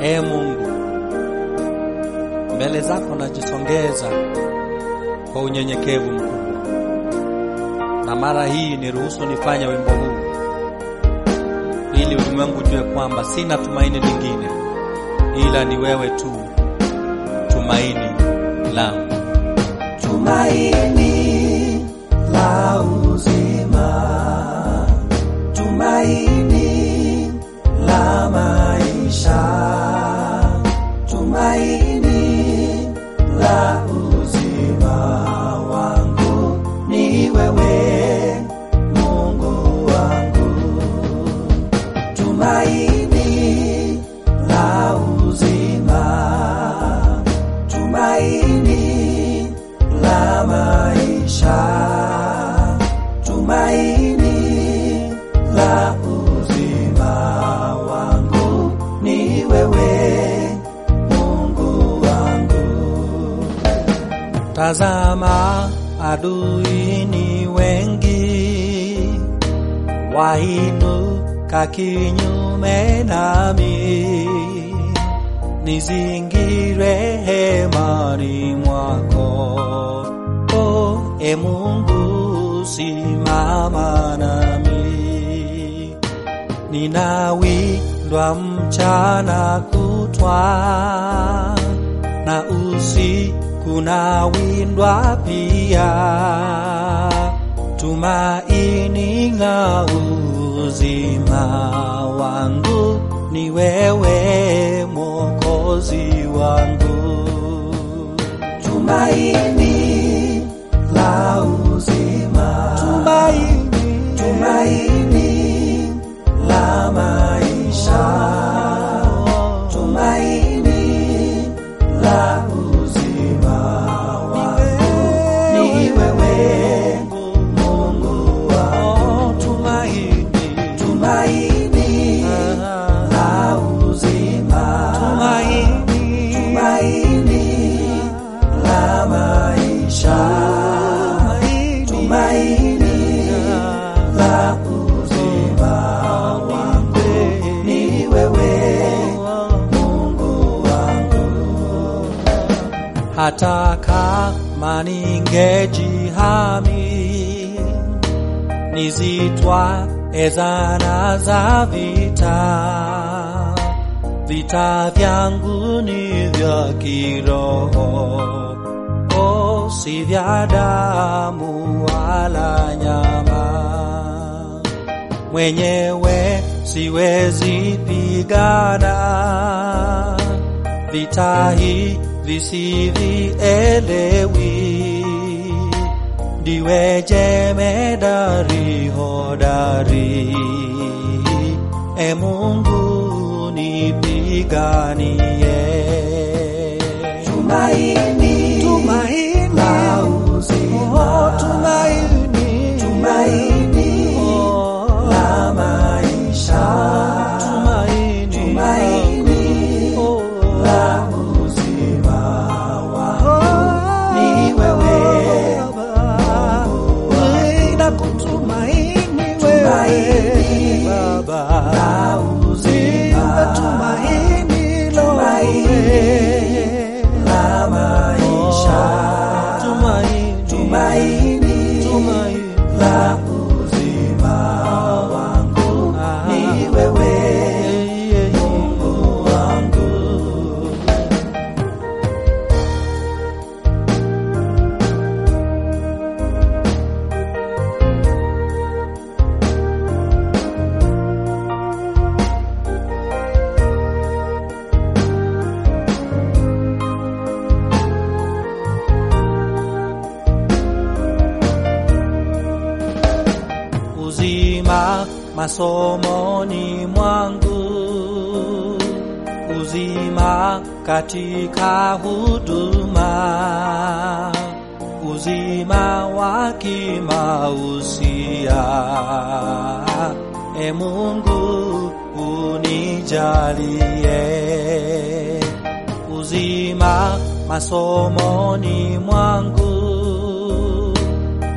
Ee Mungu, mbele zako najisongeza kwa unyenyekevu mkubwa, na mara hii niruhusu nifanye wimbo huu ili ulimwengu jue kwamba sina tumaini lingine ila ni wewe tu, tumaini langu. Tumaini la uzima, tumaini la maisha, tumaini la uzima wangu ni wewe, Mungu wangu. Tumaini la uzima, tumaini la maisha, tumaini la uzima wangu ni wewe, Mungu wangu. Tazama, adui ni wengi, wainuka kinyume nami, nizingire hemani mwako. O, e Mungu, simama nami, ninawindwa mchana kutwa na usiku nawindwa pia, tumaini la uzima wangu ni wewe, Mwokozi wangu. Tumaini la uzima, Tumaini, tumaini la maisha, tumaini la uzima wangu ni wewe, Mungu wangu. oh, tumaini, Tumaini la uzima, tumaini, tumaini la maisha, tumaini la uzima wangu ni wewe, Mungu wangu. hata kama ningejihami nizitwa ezana za vita, vita vyangu ni vya kiroho, o si vya damu wala nyama mwenyewe siwezi pigana vita hivi sivielewi, ndiwe jemedari hodari, e Mungu nipiganie. Tumaini Tumaini, la uzima, oh, tumaini, tumaini oh, la maisha, tumaini, tumaini oh, la uzima wangu ni wewe, Ninakutumaini Tumaini wewe Baba, la uzima, tumaini tumaini la maisha, tumaini, tumaini tumaini, la uzima wangu ni wewe, Mungu wangu. uzima masomoni mwangu, uzima katika huduma, uzima wa kimausia. E Mungu unijalie uzima masomoni mwangu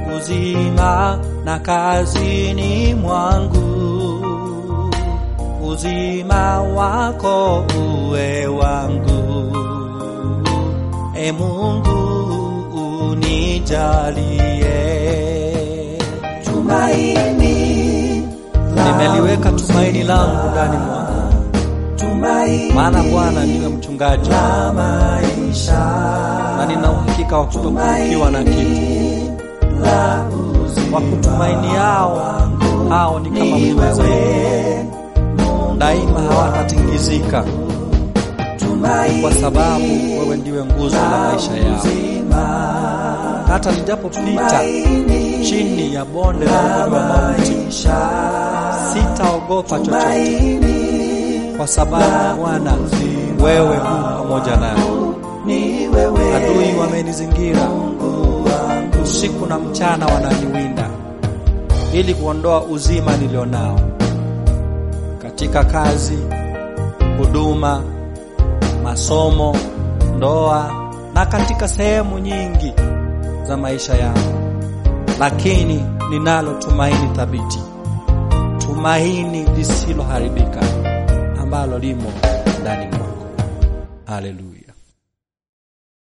uzima na kazini mwangu, uzima wako uwe wangu. E Mungu unijalie, tumaini nimeliweka tumaini langu ndani mwako, tumaini maana Bwana ndiwe mchungaji la maisha na nina uhakika wa kutopungukiwa na kitu. la Wa kutumainiao hao ni kama mlima Zayuni, daima hawatatingizika, tumaini kwa sababu wewe ndiwe nguzo la maisha yao. uzima Hata nijapopita chini ya bonde la uvuli wa mauti, maisha sitaogopa chochote, tumaini kwa sababu Bwana wewe hu pamoja nami. ni wewe Adui wamenizingira usiku na mchana, wananiwinda ili kuondoa uzima nilionao katika kazi, huduma, masomo, ndoa na katika sehemu nyingi za maisha yangu, lakini ninalo tumaini thabiti, tumaini lisiloharibika ambalo limo ndani mwako. Haleluya!